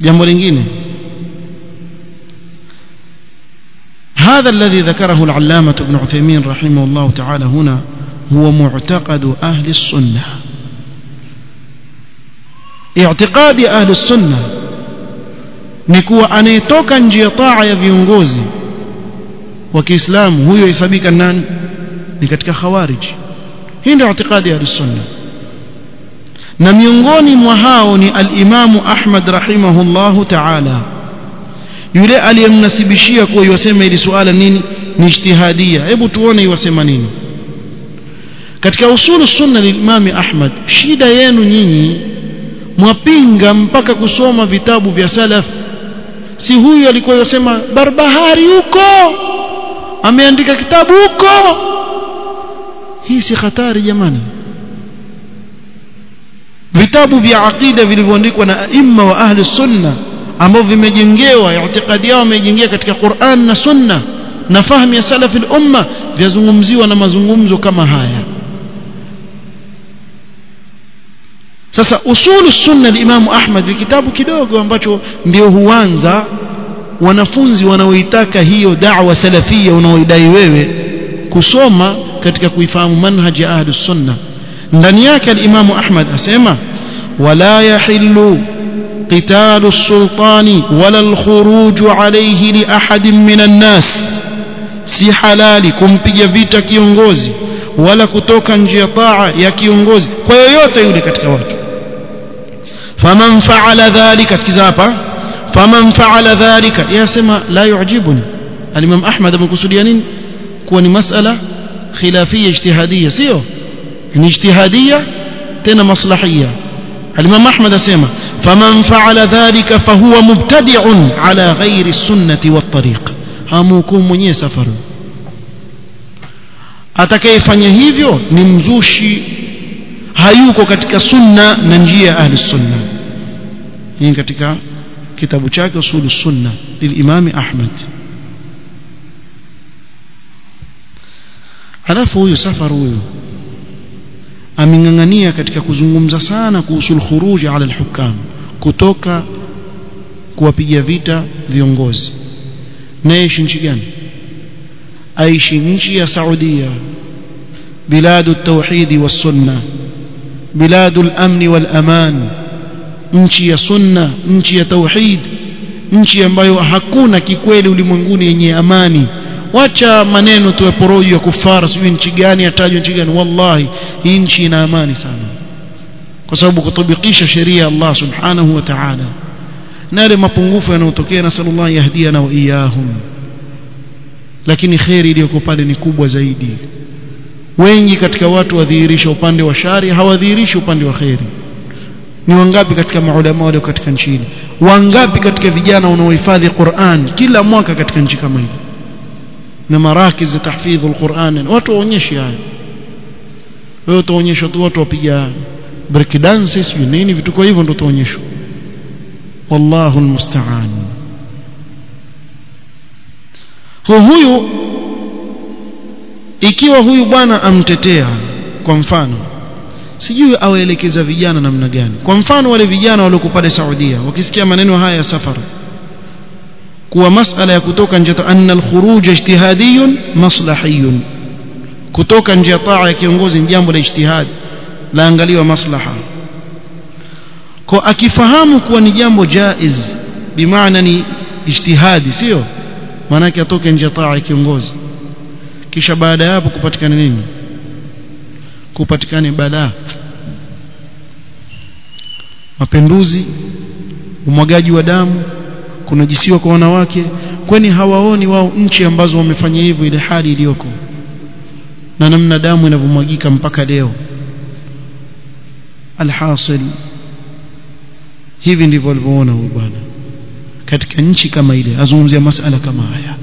jambo lingine هذا الذي ذكره العلامة ابن عثيمين رحمه الله تعالى هنا هو معتقد أهل السنة اعتقاد أهل السنة نكوى أن يتوكا njia taa ya viongozi wa Kiislamu huyo hesabika nani ni katika khawarij hii ndio itikadi ya sunna na miongoni mwa hao ni al-Imamu Ahmad rahimahullahu ta'ala yule aliyemnasibishia kuwa yosema ili suala nini ni ijtihadia hebu tuone yosema nini katika usulu sunna lilimami Ahmad shida yenu nyinyi mwapinga mpaka kusoma vitabu vya salaf si huyu alikuwa yosema barbahari huko ameandika kitabu huko hii si hatari jamani vitabu vya aqida vilivyoandikwa na aima wa ahli sunna ambao vimejengewa itikadi yao wamejengea katika Qur'an na sunna na fahamu ya salafi al-umma vyazungumziwa na mazungumzo kama haya sasa usulu sunna al-Imam Ahmad ni kitabu kidogo ambacho ndio huanza wanafunzi wanaoitaka hiyo da'wa salafia unaoidai wewe kusoma katika kuifahamu manhaji ya ahlus sunna ndani yake al-Imam Ahmad asema wala yahillu قتال السلطان ولا الخروج عليه لأحد من الناس si halali kumpiga vita kiongozi wala kutoka njia taa ya kiongozi kwa yoyote yule katika watu faman faala dhalika sikiza hapa faman faala dhalika yasema la yu'jibuni al-imam ahmad amekusudia nini kuwa ni masala khilafia ijtihadiyya sio ni ijtihadiyya tena maslahiyya al-imam ahmad asema فمن فعل ذلك فهو مبتدع على غير السنة والطريق hamuhukumu mwenyewe safari atakayefanya hivyo ni mzushi hayuko katika sunna na njia ya ahli sunna hii katika kitabu chake usulu sunna lilimami ahmad halafu huyu safari huyu ameng'ang'ania katika kuzungumza sana kuhusu khuruji ala alhukam kutoka kuwapiga vita viongozi naishi nchi gani aishi nchi ya Saudia بلاد التوحيد والسنة بلاد الأمن والأمان nchi ya sunna nchi ya tauhid nchi ambayo hakuna kikweli ulimwenguni yenye amani wacha maneno tu ya porojo ya kufara sijui nchi gani atajwa nchi gani wallahi hii nchi ina amani sana kwa sababu kutubikisha sheria ya Allah subhanahu wa ta'ala na yale mapungufu yanayotokea na sallallahu yahdiana wa iyahum lakini khairi iliyoko pale ni kubwa zaidi wengi katika watu wadhihirisha upande wa shari hawadhihirishi upande wa khairi ni wangapi katika maulama wale katika nchi hili wangapi katika vijana wanaohifadhi Qur'an kila mwaka katika nchi kama hii na marakiz za tahfidh alquran watu waonyeshe haya wewe utaonyeshwa tu watu wapiga break dance sio nini vitu kwa hivyo ndio utaonyeshwa wallahu almusta'an huyu ikiwa huyu bwana amtetea kwa mfano sijui awaelekeza vijana namna gani kwa mfano wale vijana walioko pale Saudia wakisikia maneno haya ya safari kuwa masala ya kutoka nje anna al-khuruj ijtihadiyun maslahiyun kutoka nje taa ya kiongozi ni jambo la ijtihad laangaliwa maslaha kwa akifahamu kuwa ni jambo jaiz bimaana ni ijtihadi sio maana yake atoke nje taa ya kiongozi kisha baada ya hapo kupatikana nini kupatikane balaa mapinduzi umwagaji wa damu kunajisiwa kwa wanawake kwani hawaoni wao nchi ambazo wamefanya hivyo ile hali iliyoko na namna damu inavyomwagika mpaka leo alhasil hivi ndivyo walivyoona huyu bwana katika nchi kama ile azungumzia masala kama haya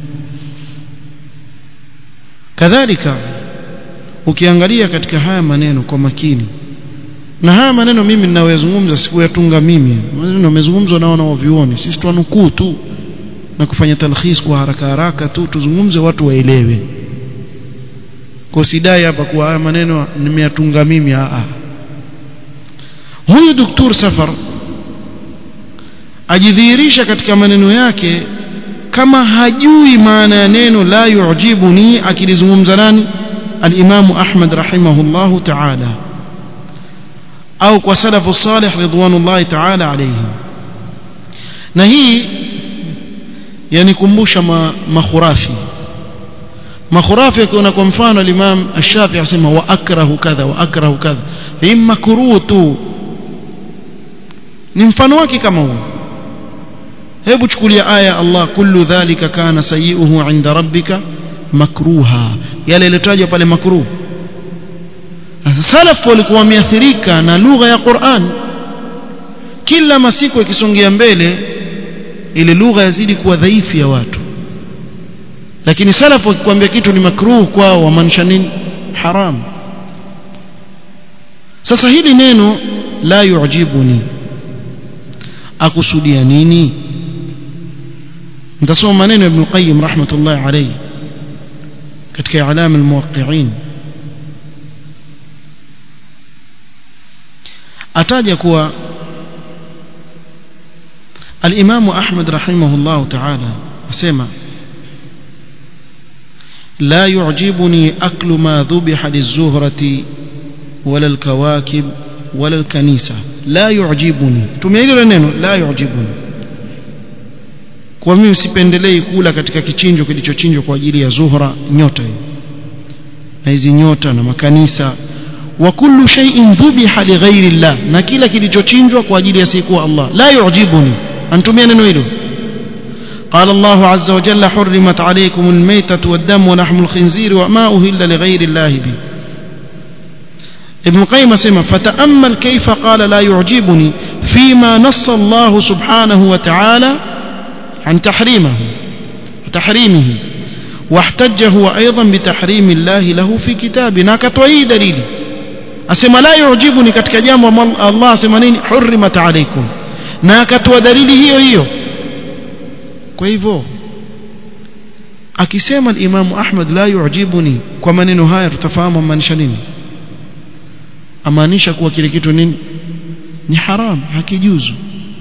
kadhalika ukiangalia katika haya maneno kwa makini na haya maneno mimi ninayoyazungumza sikuyatunga mimi maneno yamezungumzwa na wanaovioni sisi twanukuu tu na kufanya talkhis kwa haraka haraka tu tuzungumze watu waelewe kwa sidai hapa kwa haya maneno nimeyatunga mimi a huyu doktor safar ajidhihirisha katika maneno yake kama hajui maana ya neno la yu'jibuni akilizungumza nani al-Imam Ahmad rahimahullahu ta'ala au kwa salafu salih ridwanullahi ta'ala alayhim na hii yanikumbusha ma, makhurafi makhurafi akiona kwa mfano al-Imam Ash-Shafi'i asema wa akrahu kadha wa akrahu kadha hii makruh tu ni mfano wake kama huo hebu chukulia aya Allah kullu dhalika kana sayi'uhu 'inda rabbika makruha yale yaliyotajwa pale makruh salaf walikuwa wameathirika na lugha ya Qur'an kila masiku ikisongea mbele ile lugha yazidi kuwa dhaifu ya watu lakini salaf wakikwambia kitu ni makruh kwao wamaanisha nini haram sasa hili neno la yu'jibuni akusudia nini nitasoma maneno ya Ibn Qayyim rahmatullahi alayhi katika alama almuwaqqi'in ataja kuwa الإمام أحمد رحمه الله تعالى أسمع لا يعجبني أكل ما ذبح للزهرة ولا الكواكب ولا الكنيسة لا يعجبني تميلي لنينو لا يعجبني kwa mimi sipendelei kula katika kichinjo kilichochinjwa kwa ajili ya zuhra nyota hiyo na hizi nyota na makanisa wa kullu shay'in dhubiha li ghairi Allah na kila kilichochinjwa kwa ajili ya siku Allah la yu'jibuni antumia neno hilo قال الله عز وجل حرمت عليكم الميتة والدم ولحم الخنزير وما أهل لغير الله به ابن قيم سمع فتأمل كيف قال لا يعجبني فيما نص الله سبحانه وتعالى عن تحريمه تحريمه واحتج هو أيضا بتحريم الله له في كتابنا كتوي دليل أسمى لا يعجبني كتك جام الله أسمى حرمت عليكم na akatoa dalili hiyo hiyo kwa hivyo akisema al-Imam Ahmad la yu'jibuni kwa maneno haya tutafahamu maanisha nini amaanisha kuwa kile kitu nini ni haram hakijuzu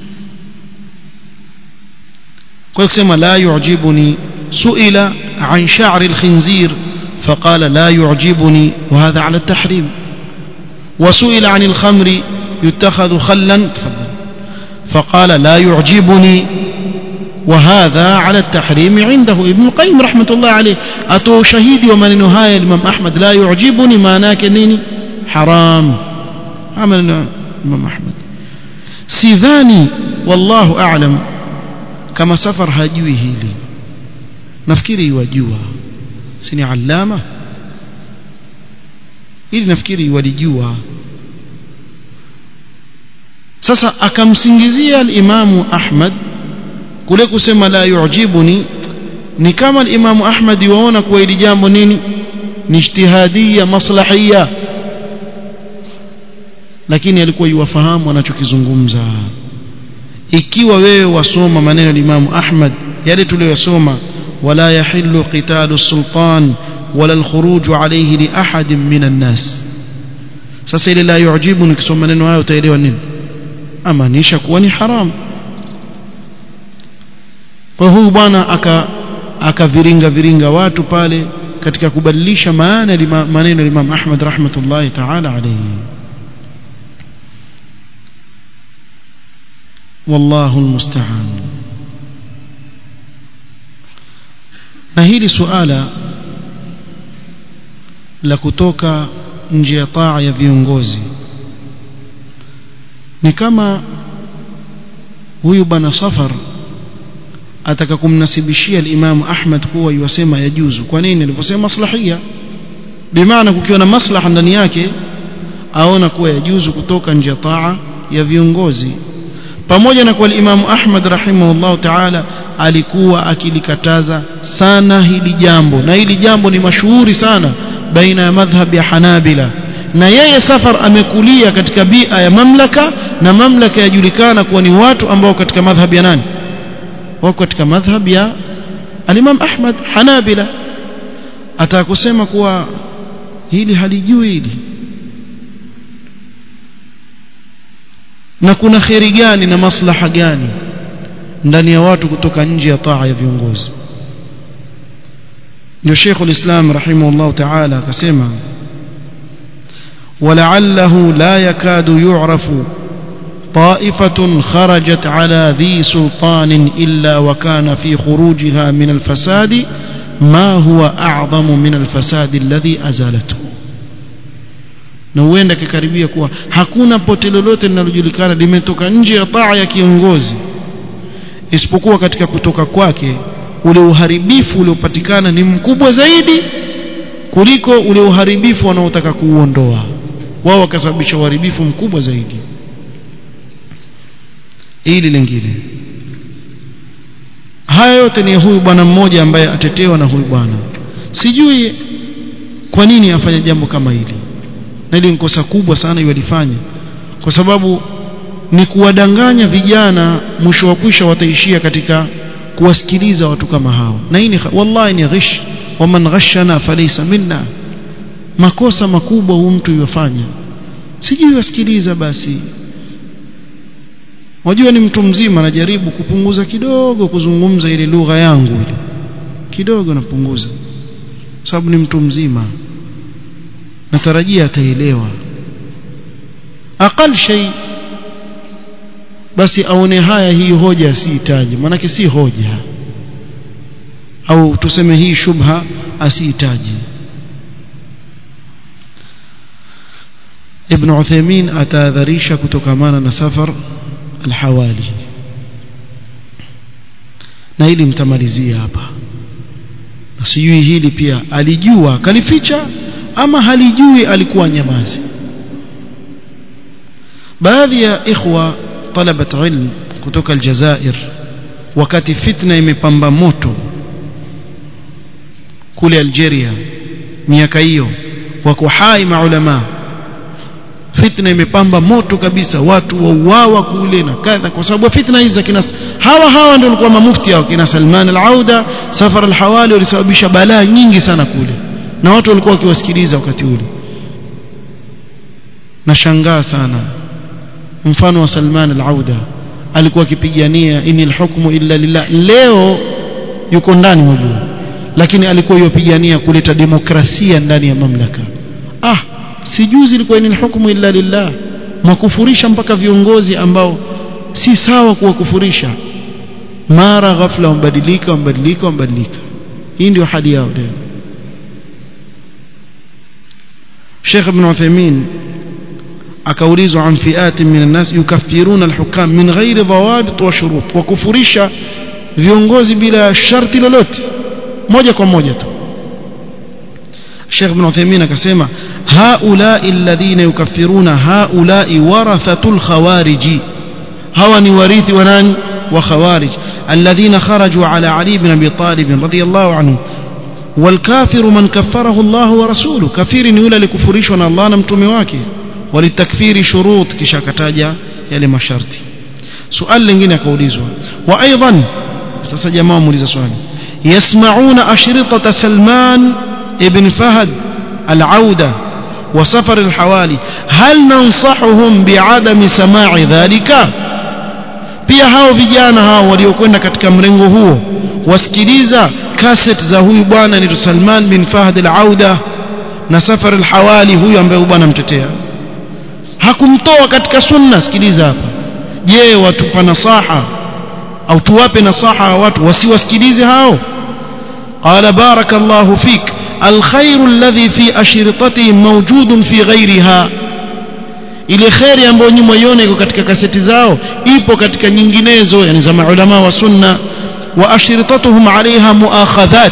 kwa kusema la yu'jibuni suila an sha'r al-khinzir فقال لا يعجبني وهذا على التحريم وسئل عن الخمر يتخذ خلا تفضل فقال لا يعجبني وهذا على التحريم عنده ابن القيم رحمة الله عليه أتو شهيدي ومن نهاية الإمام أحمد لا يعجبني ما ناكنيني حرام عمل الإمام أحمد سيذاني والله أعلم كما سفر هجوي هيلي نفكري وجوها سني علامة ili nafikiri walijua sasa akamsingizia al-Imamu Ahmad kule kusema la yu'jibuni ni kama al-Imamu Ahmad yuona kuwa hili jambo nini ni ijtihadia maslahia lakini alikuwa yuwafahamu anachokizungumza ikiwa wewe wasoma maneno ya Imamu Ahmad yale tuliyosoma wala yahillu qitalu sultan wala al-khuruj alayhi li ahadin minan nas sasa ile la yu'jibu nikisoma maneno hayo utaelewa nini amaanisha kuwa ni haram kwa huyu bwana aka akaviringa viringa watu pale katika kubadilisha maana ya maneno ya Imam Ahmad rahmatullahi ta'ala alayhi والله المستعان na hili suala la kutoka nje ya taa ya viongozi ni kama huyu bwana safar ataka kumnasibishia al-Imam Ahmad kuwa yuwasema yajuzu kwa nini aliposema maslahia bimaana kukiwa na maslaha ndani yake aona kuwa yajuzu kutoka nje ya taa ya viongozi pamoja na kwa al-Imam Ahmad rahimahullah ta'ala alikuwa akilikataza sana hili jambo na hili jambo ni mashuhuri sana baina ya madhhab ya Hanabila na yeye safar amekulia katika bia ya mamlaka na mamlaka yajulikana kuwa ni watu ambao katika madhhab ya nani wako katika madhhab ya al-Imam Ahmad Hanabila atakusema kuwa hili halijui hili na kuna kheri gani na maslaha gani ndani ya watu kutoka nje ya taa ya viongozi ndio Sheikh ulislam rahimahullah ta'ala akasema ولعله لا يكاد يعرف طائفة خرجت على ذي سلطان إلا وكان في خروجها من الفساد ما هو أعظم من الفساد الذي أزالته na huenda kikaribia kuwa hakuna pote lolote linalojulikana limetoka nje ya taa ya kiongozi isipokuwa katika kutoka kwake ule uharibifu uliopatikana ni mkubwa zaidi kuliko ule uharibifu wanaotaka kuuondoa wao wakasababisha uharibifu mkubwa zaidi ili lingine haya yote ni huyu bwana mmoja ambaye atetewa na huyu bwana sijui kwa nini afanya jambo kama hili na hili ni kosa kubwa sana yalifanya kwa sababu ni kuwadanganya vijana mwisho wa kwisha wataishia katika kuwasikiliza watu kama hao na hii wallahi ni ghish waman ghashana falaysa minna makosa makubwa huyu mtu yofanya sijui wasikiliza basi wajua ni mtu mzima anajaribu kupunguza kidogo kuzungumza ile lugha yangu ile kidogo napunguza sababu ni mtu mzima natarajia ataelewa aqal shay basi aone haya hii hoja asihitaji maanake si hoja au tuseme hii shubha asihitaji ابن عثيمين atahadharisha kutokamana na safar alhawali na hili nitamalizia hapa na sijui hili pia alijua kalificha ama halijui alikuwa nyamazi baadhi ya ikhwa talabat ilm kutoka aljazair wakati fitna imepamba moto kule Algeria miaka hiyo wako hai maulama fitna imepamba moto kabisa watu wauawa kule na kadha kwa sababu fitna hizi kina hawa hawa ndio walikuwa mamufti hao kina Salman al-Auda Safar al-Hawali walisababisha balaa nyingi sana kule na watu walikuwa wakiwasikiliza wakati ule nashangaa sana mfano wa Salman al-Auda alikuwa akipigania inil hukmu illa lillah leo yuko ndani mjuu lakini alikuwa yopigania kuleta demokrasia ndani ya mamlaka ah si juzi ilikuwa inil hukmu illa lillah mwakufurisha mpaka viongozi ambao si sawa kuwakufurisha mara ghafla wambadilika wambadilika wambadilika hii ndio hali yao leo Sheikh Ibn Uthaymeen akaulizwa an fiati min an-nas yukaffiruna al-hukam min ghairi dhawabit wa shurut wa kufurisha viongozi bila sharti lolote moja kwa moja tu Sheikh Ibn Uthaymeen akasema haulai alladhina yukaffiruna haulai warathatul khawariji hawa ni warithi wa nani wa khawarij alladhina kharaju ala Ali ibn Abi Talib radiyallahu anhu والكافر من كفره الله ورسوله كفير ni yule alikufurishwa na Allah na mtume wake walitakfiri shurut kisha kataja yale masharti swali lingine akaulizwa wa aidan sasa jamaa muuliza swali yasmauna ashritata Salman ibn Fahad al-Auda wa safar al-Hawali hal nansahuhum bi'adami sama'i dhalika pia hao vijana hao waliokwenda katika mrengo huo wasikiliza cassette za huyu bwana ni Salman bin Fahad al-Auda na Safar al-Hawali huyu ambaye bwana mtetea hakumtoa katika sunna sikiliza hapa je watupa nasaha au tuwape nasaha watu wasiwasikilize hao qala barakallahu fik الخير الذي في أشرطتهم موجود في غيرها ile khairi ambayo nyinyi mwione iko katika kaseti zao ipo katika nyinginezo yani za maulama wa sunna wa ashritatuhum alaiha muakhadhat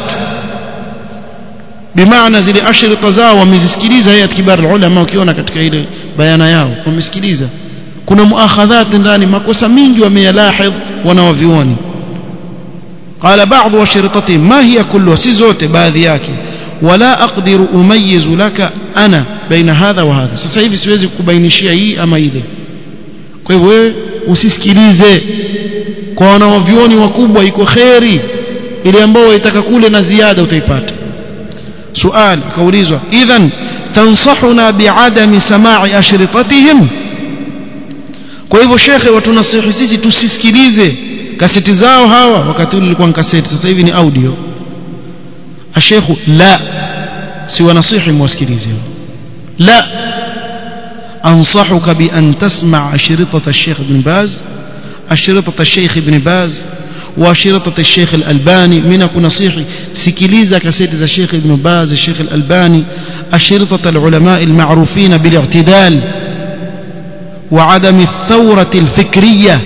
bimaana zile ashrita zao wamezisikiliza hayat kibar ulama ukiona katika ile bayana yao wamesikiliza kuna muakhadhat ndani makosa mingi wameyalahidh wanawavioni قال بعض وشرطتهم ما هي كلها si zote baadhi yake wala aqdiru umayizu laka ana baina hadha wa hadha sasa hivi siwezi kukubainishia hii ama ile kwa hivyo wewe usisikilize kwa wanaovioni wakubwa iko kheri ile ambayo waitaka kule na ziada utaipata sual akaulizwa idhan tansahuna biadami samai ashritatihim kwa hivyo shekhe watunasihi sisi tusisikilize kaseti zao hawa wakati ule ilikuwa kaseti sasa hivi ni audio ashekhu la si wanasihi mwasikilize la ansahuka bi an tasma' ashritata الشيخ ابن باز ashritata الشيخ ابن باز واشرطة الشيخ الألباني من نصيحي سكليزا كسيد الشيخ ابن باز الشيخ الألباني أشرطة العلماء المعروفين بالاعتدال وعدم الثورة الفكرية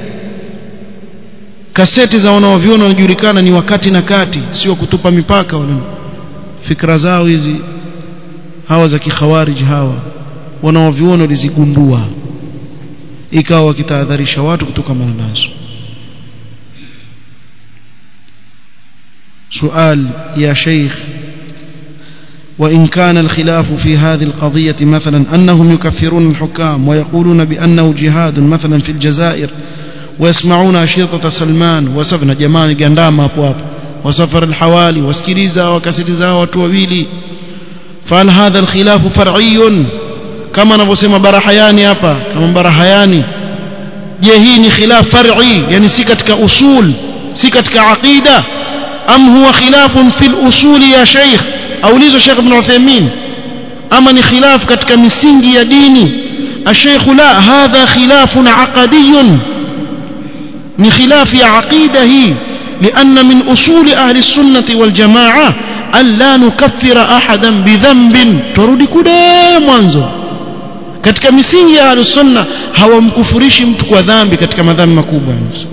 kaseti za wanaovyona wanajulikana ni wakati na kati sio kutupa mipaka wala fikra zao hizi hawa za kikhawarij hawa wanaovyona walizigundua ikawa wakitahadharisha watu kutokamana nazo سؤال يا شيخ وإن كان الخلاف في هذه القضية مثلا أنهم يكفرون الحكام ويقولون بأنه جهاد مثلا في الجزائر ويسمعون أشرطة سلمان وسفن جماعة جندام أبواب وسفر الحوالي واسكريزا وكسريزا وتوبيلي فهل هذا الخلاف فرعي كما نبسم برحياني أبا كما برحياني جهيني خلاف فرعي يعني سكتك أصول سكتك عقيدة أم هو خلاف في الأصول يا شيخ أوليز شيخ ابن عثيمين أما خلاف كتك مسنجي يا ديني الشيخ لا هذا خلاف عقدي من خلاف عقيده لأن من أصول أهل السنة والجماعة أن لا نكفر أحدا بذنب ترudi kule mwanzo katika misingi ya ahlus sunna hawamkufurishi mtu kwa dhambi katika madhambi makubwa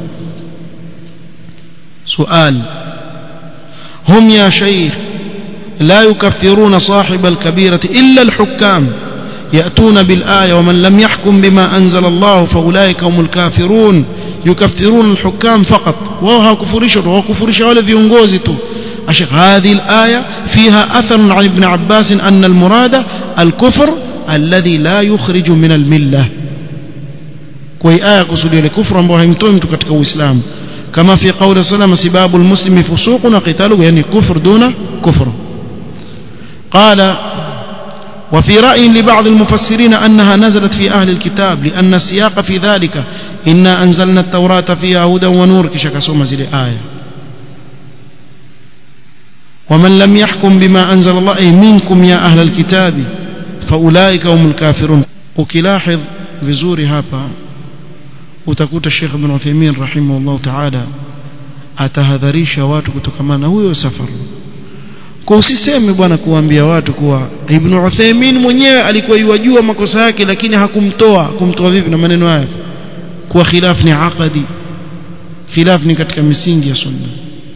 suali هم يا شيخ لا يكفرون صاحب الكبيرة إلا الحكام يأتون بالآية ومن لم يحكم بما أنزل الله فأولئك هم الكافرون يكفرون الحكام فقط وهو كفرش وهو كفرش ولا في انغوزته أشيخ هذه الآية فيها أثر عن ابن عباس أن المراد الكفر الذي لا يخرج من الملة كوي آية كسولي الكفر ambao haimtoi mtu katika Uislamu كما في قول صلى الله عليه وسلم سباب المسلم فسوق وقتاله يعني كفر دون كفر قال وفي رأي لبعض المفسرين أنها نزلت في أهل الكتاب لأن السياق في ذلك إنا أنزلنا التوراة فيها هدى ونور كشك سوما زي آية ومن لم يحكم بما أنزل الله أي منكم يا أهل الكتاب فأولئك هم الكافرون وكلاحظ vizuri hapa utakuta Sheikh Ibn Uthaymeen rahimahullah ta'ala atahadharisha watu kutokamana na huyo safar kwa usiseme bwana kuambia watu kuwa Ibn Uthaymeen mwenyewe alikuwa yajua makosa yake lakini hakumtoa kumtoa vipi na maneno haya kuwa khilaf ni aqadi khilaf ni katika misingi ya sunna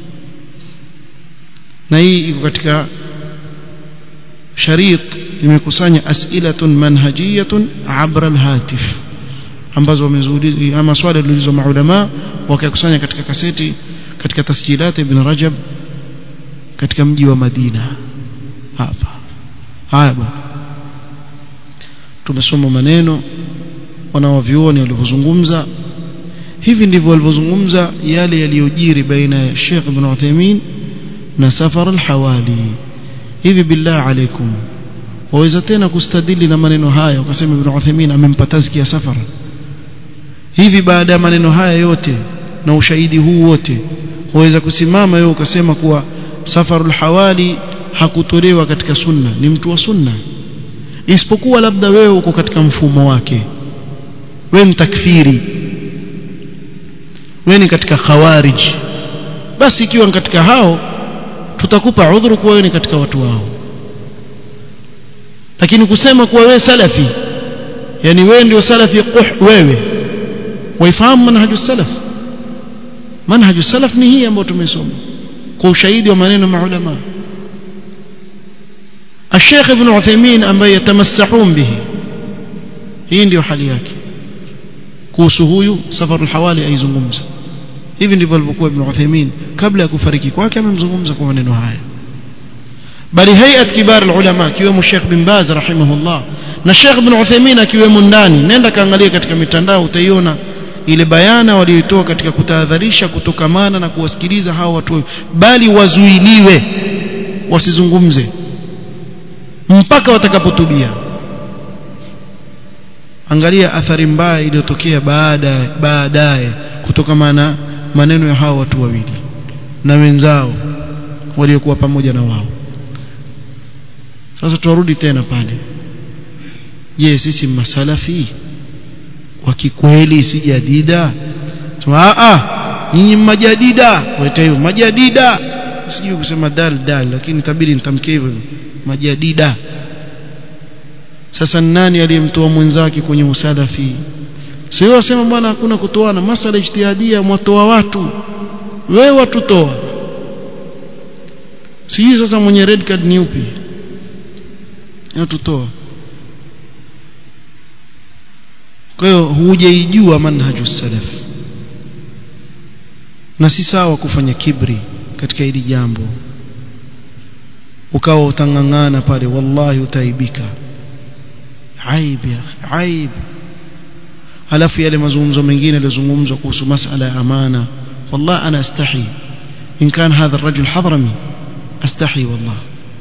na hii iko katika sharit imekusanya as'ilatun manhajiyatun abra alhatif ambazo wamezuuliza ama swali lilizo maulama wakakusanya katika kaseti katika tasjilat ibn Rajab katika mji wa Madina hapa haya bwana tumesoma maneno wanaovioni walivyozungumza hivi ndivyo walivyozungumza yale yaliyojiri baina ya Sheikh Ibn Uthaymeen na Safar al-Hawali hivi billah alaikum waweza tena kustadili na maneno haya ukasema Ibn Uthaymeen amempa tazkia Safar hivi baada ya maneno haya yote na ushahidi huu wote waweza kusimama wewe ukasema kuwa Safarul Hawali hakutolewa katika sunna ni mtu wa sunna isipokuwa labda wewe uko katika mfumo wake wewe mtakfiri wewe ni katika khawarij basi ikiwa katika hao tutakupa udhuru kuwa wewe ni katika watu wao lakini kusema kuwa wewe salafi yani wewe ndio salafi quh wewe waifahamu manhaju salaf manhaju salaf ni hii ambayo tumesoma kwa ushahidi wa maneno ya maulama الشيخ ابن عثيمين ambaye yatamassahun bihi hii ndio hali yake kuhusu huyu safar al-hawali aizungumza hivi ndivyo alivyokuwa ibn Uthaymeen kabla ya kufariki kwake amemzungumza kwa maneno haya bali hayat kibar ulama akiwemo Sheikh bin Baz rahimahullah na Sheikh ibn Uthaymeen akiwemo ndani nenda kaangalia katika mitandao utaiona ile bayana walioitoa katika kutahadharisha kutokamana na kuwasikiliza hawa watu bali wazuiliwe wasizungumze mpaka watakapotubia angalia athari mbaya iliyotokea baada baadaye kutokamana maneno ya hawa watu wawili na wenzao waliokuwa pamoja na wao sasa tuarudi tena pale je sisi masalafi wa kikweli si jadida a a nyinyi majadida waita hivyo majadida sijui kusema dal dal lakini tabiri nitamke hivyo majadida sasa nani aliyemtoa mwenzake kwenye usalafi sio wasema bwana hakuna kutoana masala ijtihadia mwatoa watu wewe watutoa sijui sasa mwenye red card ni upi watutoa kwa hiyo hujaijua manhaju salaf na si sawa kufanya kibri katika hili jambo ukawa utangangana pale wallahi utaibika aib ya aib halafu yale mazungumzo mengine yalizungumzwa kuhusu masala ya amana wallahi ana astahi in kan hadha الرجل حضرمي astahi wallah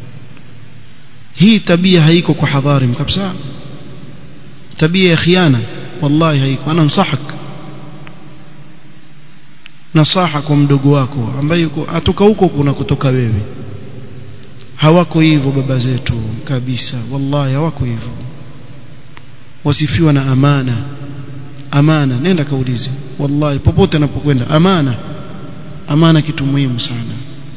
hii tabia haiko kwa hadharim kabisa tabia ya khiana wallahi haiko ana nsahak nasaha kwa mdogo wako ambaye yuko atoka huko kuna kutoka wewe hawako hivyo baba zetu kabisa wallahi hawako hivyo wasifiwa na amana amana nenda kaulize wallahi popote anapokwenda amana amana kitu muhimu sana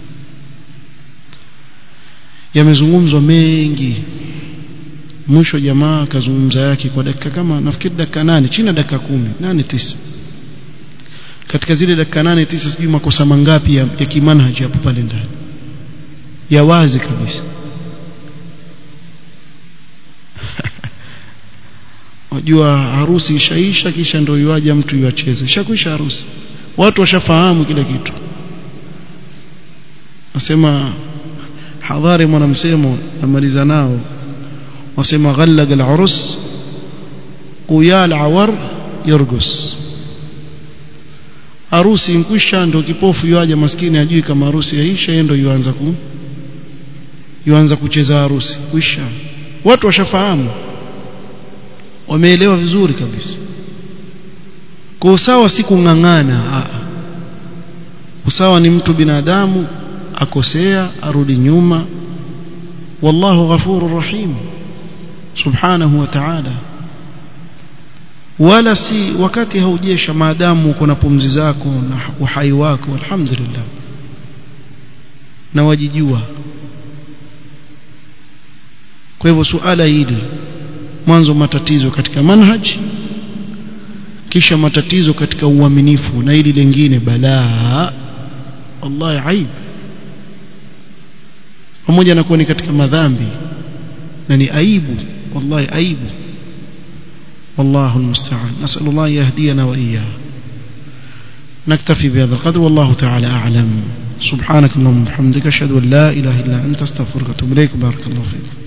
yamezungumzwa mengi mwisho jamaa akazungumza yake kwa dakika kama nafikiri dakika nane chini ya dakika kumi nane tisa katika zile dakika nane tisa sijui makosa mangapi ya, ya kimanhaji hapo pale ndani ya wazi kabisa wajua harusi ishaisha kisha ndio yuaja mtu yuacheze ishakuisha harusi watu washafahamu kila kitu nasema hadhari mwanamsemo namaliza nao wasema ghallaga al-urus uyal awar yurgus harusi nkwisha ndio kipofu yuaja maskini ajui kama harusi yaisha yeye ndio yuanza ku yuanza kucheza harusi kwisha watu washafahamu wameelewa vizuri kabisa kwa usawa si kung'ang'ana usawa ni mtu binadamu akosea arudi nyuma wallahu ghafurur rahim subhanahu wa ta'ala wala si wakati haujesha maadamu uko na pumzi zako na uhai wako alhamdulillah na wajijua kwa hivyo suala hili mwanzo matatizo katika manhaj kisha matatizo katika uaminifu na hili lingine balaa wallahi aib pamoja na kuwa ni katika madhambi na ni aibu wallahi aibu والله المستعان نسأل الله يهدينا وإياه نكتفي بهذا القدر والله تعالى أعلم سبحانك اللهم وبحمدك أشهد أن لا إله إلا أنت استغفرك وأتوب إليك بارك الله فيك